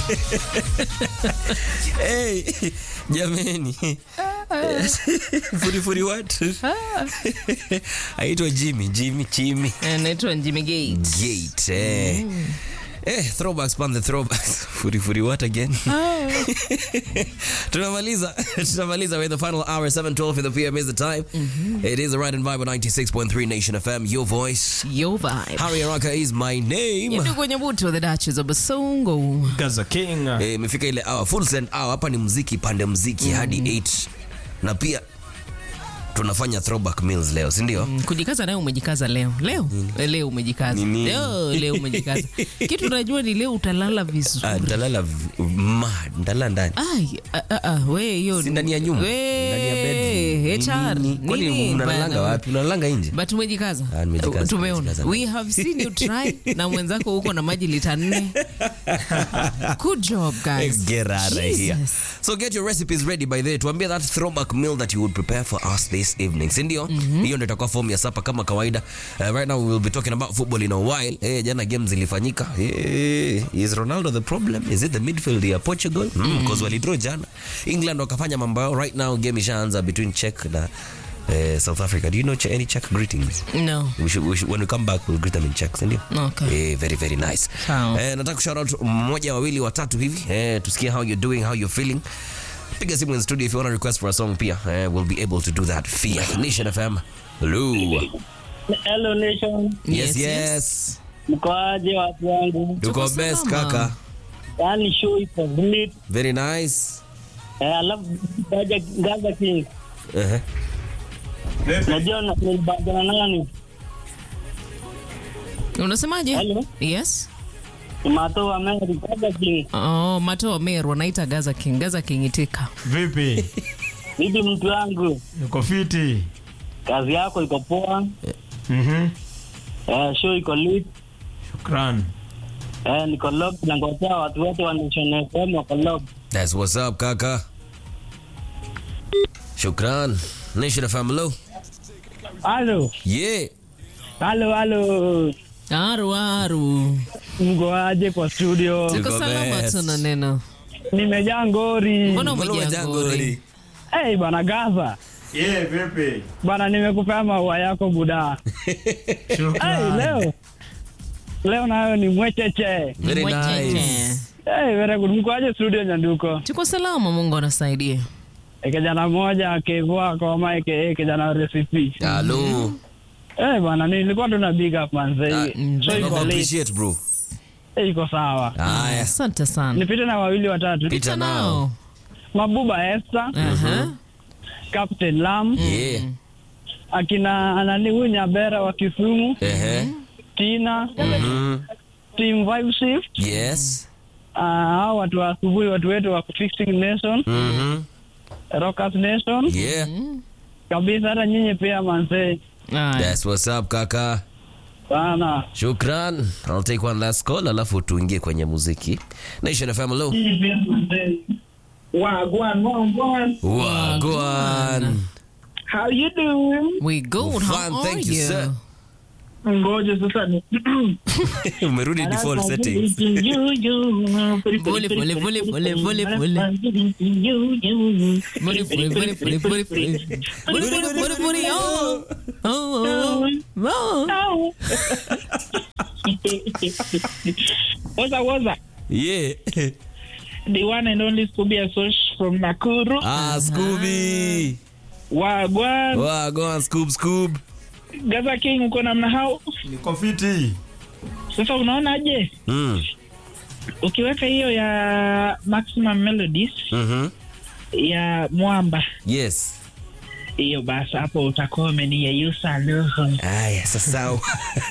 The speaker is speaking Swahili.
hey, jameni furifuri watu aitwa Jimmy Jimmy Jimmy Naitwa Jimmy Gates. Gate eh. Eh, throwbacks pan the throwbacks furifuri what again tunamaliza tunamaliza with the final hour 712 in the pm is the time it is the right and vibe 96.3 nation fm your voice Yo vibe. harry araka is my name Ndio kwenye buti wa the Duchess of Basongo. Gaza King. Eh, imefika ile hour full send hour hapa ni muziki pande muziki hadi 8 na pia tunafanya throwback meals leo si ndio Mm, Kujikaza nayo umejikaza leo. Leo. Eh, Leo umejikaza. Nini? Leo leo umejikaza. Kitu najua ni leo utalala vizuri. Ah, ndalala v- ma ndalala ndani Ai, ah, ah, ah, we hiyo si ndani ya nyumba We, ndani ya bedroom HR. Nini? kwani Nini mnalalanga bana? wapi unalalanga nje but umejikaza Ah, nimejikaza, tumeona nimejikaza. we have seen you try na mwenzako huko na maji lita nne good job guys Get out of here. Jesus. So get your recipes ready by the way. Tuambie that throwback meal that you would prepare for us this evening. Si ndio? Hiyo ndio itakuwa form ya sapa kama kawaida. Uh, right now we will be talking about football in a while. Eh, jana games zilifanyika. Eh, is Ronaldo the problem? Is it the midfield ya Portugal? Mm, because walidraw jana. England wakafanya mambo yao. Right now game ishaanza between Czech na eh, South Africa. Do you know Czech- any Czech greetings? no We should, we should, when we come back we'll greet them in Czech, si ndio? Okay. Eh, very very nice. Sawa. Eh, nataka shout out mmoja wawili watatu hivi eh, tusikie how you're doing how you're feeling piga simu in studio if you want to request for a song pia eh, we'll be able to do that via Nation FM hello Hello Nation, yes Yes, yes, mkoaje watu wangu? tuko Tuko best salama. kaka Yaani show iko lit. very nice Eh, alafu Gaza Gaza King. uh-huh. Najua na- nilibadana nani? unasemaje Hello? yes Mato wa Mary Gaza King. oh, mato wa meru wanaita gaza king gaza king itika Vipi? Vipi mtu wangu? Niko fiti. Kazi yako iko poa. Mhm. Eh, show iko lit. Shukran. Eh, niko locked na ngojea watu wote wa Nation FM wako locked. that's what's up kaka shukran Nation FM hello Halo. yeah Halo, halo. aru aru Mkoaje kwa studio? Tuko tuko salama best. tuna neno Nimejaa ngori. mbona Mbona umejaa umejaa ngori ngori? Hey, bana Gaza. Yeah, vipi? Bana nimekupea maua yako buda. Hey, Shukran. leo. Leo nayo ni mwecheche. very Mwecheche. nice Hey, very good. Mkoaje studio Nyanduko? tuko salama mungu anasaidia E, kijana mmoja akivua koma aka kijana wa recipe. hello Eh bwana nilikuwa tuna big up manze. Ah, So I iko late. appreciate bro Eh, iko sawa. haya asante sana Nipite na wawili watatu. pita nao Mabuba Esther, Aha. Captain Lam, yeah akina anani huyu Nyabera wa Kisumu, ehe Tina, Mhm. Team Vibe Shift, yes ah, hao watu wa asubuhi watu wetu wa Fixing Nation, Mhm. Rockers Nation, yeah kabisa hata nyinyi pia manze. Aya. That's what's up kaka. Sana. Shukran. I'll take one last call alafu tuingie kwenye muziki. Nation FM hello. Wagwan, wagwan. Wagwan. How you doing? we good Fine, how are thank you, you sir. Ngoja sasa ni Umerudi default settings. Pole, pole, pole, pole, pole, pole. Pole, pole, pole, pole, pole, pole. Pole, pole, pole, pole, oh. Oh, oh, oh. Waza waza. Yeah. The one and only Scooby Asosh from Nakuru. Ah, Scooby. Wagwan. Wagwan Scoob Scoob. Gaza King uko namna hao. Niko fiti. Sasa unaonaje? Mm. Ukiweka hiyo ya Maximum Melodies Mhm. ya Mwamba Yes. hiyo basi hapo utakuwa umeniyeyusa roho. Aya, sasa